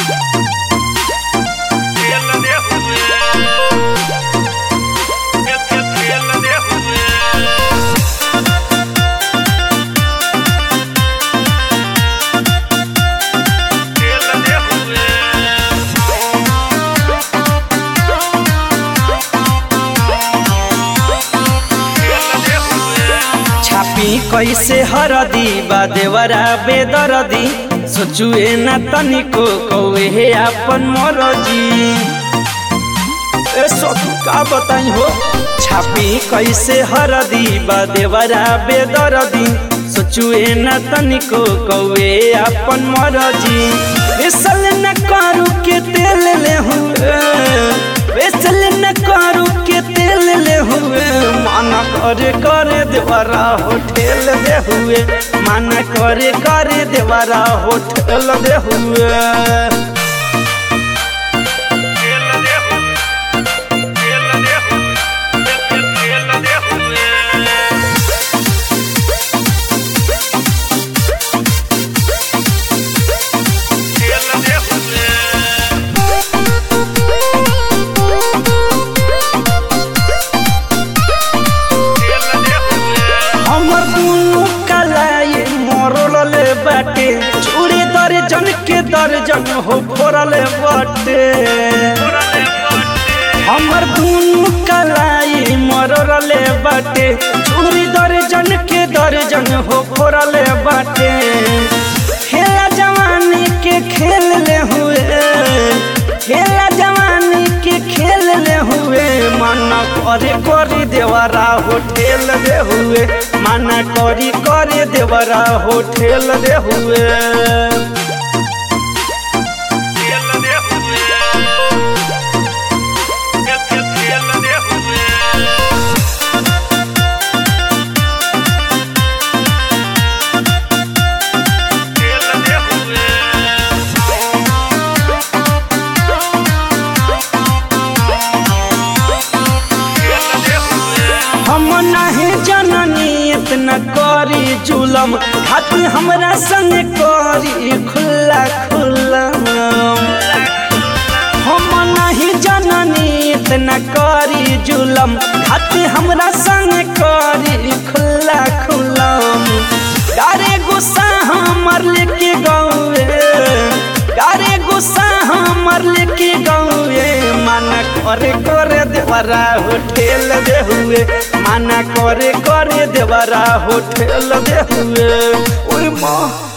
छापी कैसे हरदी बा देवरा बेदरदी सोचुए ना तनिको कौए हे अपन मरजी ए सखी का बताई हो छापी कैसे हरदी बा देवरा बेदरदी सोचुए ना तनिको कौए अपन मरजी बेसल न करू के तेल ले हुए बेसल न करू के तेल ले हुए माना करे करे देवरा होठेल दे हुए माना करे करे देवरा होठेल दे हुए हमर दुनु कलाई मरल बाटे चूड़ी दर्जन के दर्जन हो फोरल बाटे हमर दुनु कलाई मरल बाटे चूड़ी दर्जन के दर्जन हो फोरल बाटे खेला जवानी के खेल ले हुए खेला जवानी के खेल ले हुए माना करे करे देवरा होठेल दे हुए माना करी करे देवरा होठेल दे हुए हम नहीं जननी इतना करी जुलम हाथ हमरा संग करी खुला खुला हम नहीं जननी इतना करी जुलम हाथ हमरा संग करी खुला खुला डारे गुस्सा हमर लेके गौए डारे गुस्सा हमर लेके गौए माना करे करे देवरा होठेल दे हुए माना करे करे देवरा होठेल दे हुए ओए माँ